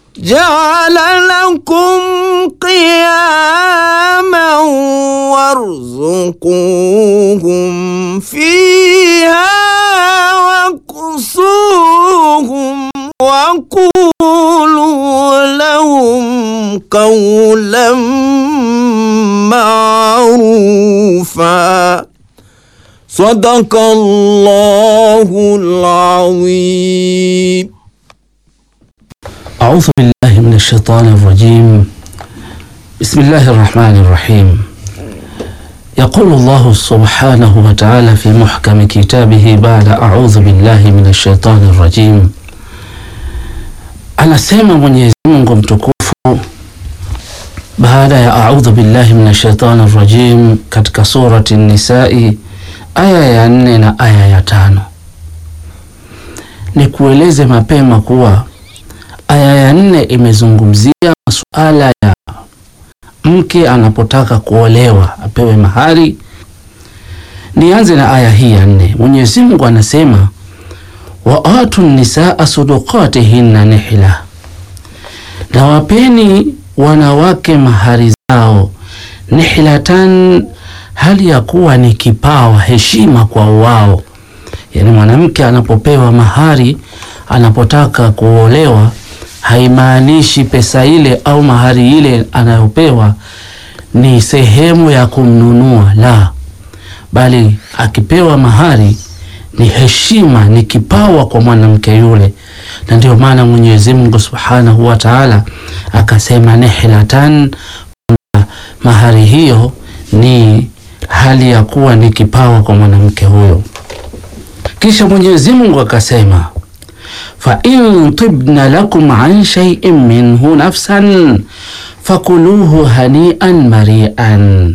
جعل لكم قياما وارزقوهم فيها واكسوهم وقولوا لهم قولا معروفا صدق الله العظيم أعوذ بالله من الشيطان الرجيم بسم الله الرحمن الرحيم يقول الله سبحانه وتعالى في محكم كتابه بعد أعوذ بالله من الشيطان الرجيم anasema Mwenyezi Mungu mtukufu baada ya audhu billahi min shaitani rajim katika surati Nisai aya ya nne na aya ya tano. Ni kueleze mapema kuwa aya ya nne imezungumzia masuala ya mke anapotaka kuolewa apewe mahari. Nianze na aya hii ya nne. Mwenyezi Mungu anasema wa atu nisaa sudukatihinna nihla, na wapeni wanawake mahari zao nihlatan, hali ya kuwa ni kipawa, heshima kwa wao. Yani mwanamke anapopewa mahari, anapotaka kuolewa, haimaanishi pesa ile au mahari ile anayopewa ni sehemu ya kumnunua, la, bali akipewa mahari ni heshima, ni kipawa kwa mwanamke yule, na ndio maana Mwenyezi Mungu Subhanahu wa Ta'ala akasema nihlatan, mahari hiyo ni hali ya kuwa ni kipawa kwa mwanamke huyo. Kisha Mwenyezi Mungu akasema fa in tibna lakum an shay'in minhu nafsan fakuluhu hanian marian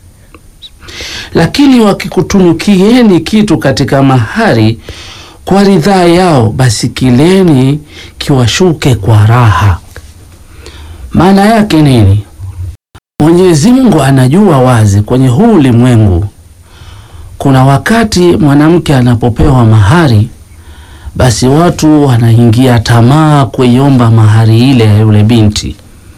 lakini wakikutunukieni kitu katika mahari kwa ridhaa yao, basi kileni kiwashuke kwa raha. Maana yake nini? Mwenyezi Mungu anajua wazi kwenye huu ulimwengu kuna wakati mwanamke anapopewa mahari, basi watu wanaingia tamaa kuiomba mahari ile ya yule binti,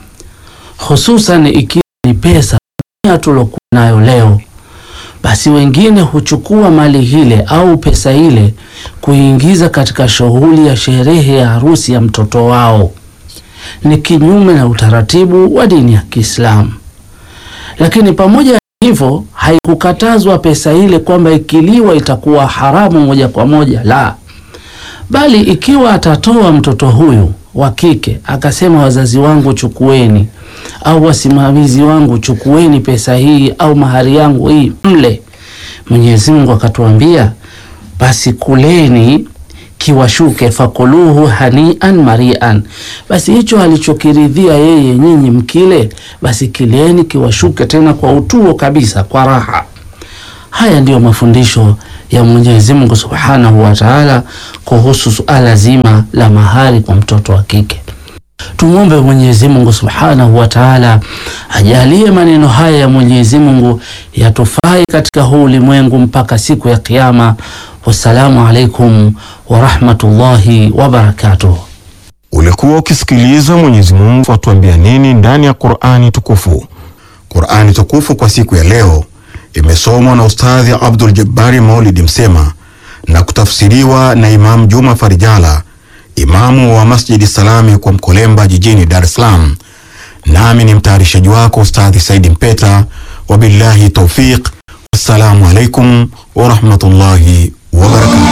hususan ikiwa ni pesa tulokuwa nayo leo basi wengine huchukua mali ile au pesa ile kuingiza katika shughuli ya sherehe ya harusi ya mtoto wao. Ni kinyume na utaratibu wa dini ya Kiislamu. Lakini pamoja na hivyo, haikukatazwa pesa ile kwamba ikiliwa itakuwa haramu moja kwa moja, la, bali ikiwa atatoa mtoto huyu wa kike akasema, wazazi wangu chukueni au wasimamizi wangu chukueni pesa hii au mahari yangu hii mle. Mwenyezi Mungu akatuambia basi kuleni kiwashuke, fakuluhu hanian marian, basi hicho alichokiridhia yeye nyinyi mkile, basi kileni kiwashuke tena kwa utuo kabisa, kwa raha. Haya ndiyo mafundisho ya Mwenyezi Mungu Subhanahu wa Ta'ala kuhusu suala zima la mahari kwa mtoto wa kike. Tumwombe Mwenyezi Mungu Subhanahu wa Ta'ala ajalie maneno haya ya Mwenyezi Mungu yatufai katika huu ulimwengu mpaka siku ya Kiyama. Wassalamu alaikum wa rahmatullahi wa barakatuh. Ulikuwa ukisikiliza Mwenyezi Mungu atuambia nini ndani ya Qur'ani tukufu. Qur'ani tukufu kwa siku ya leo imesomwa na Ustadhi Abdul Jabbari Maulidi Msema na kutafsiriwa na Imam Juma Farijala imamu wa Masjidi Salami kwa Mkolemba jijini Dar es Salaam. Nami ni mtayarishaji wako Ustadhi Saidi Mpeta, wabillahi taufiq. Wassalamu alaikum warahmatullahi wabarakatuh.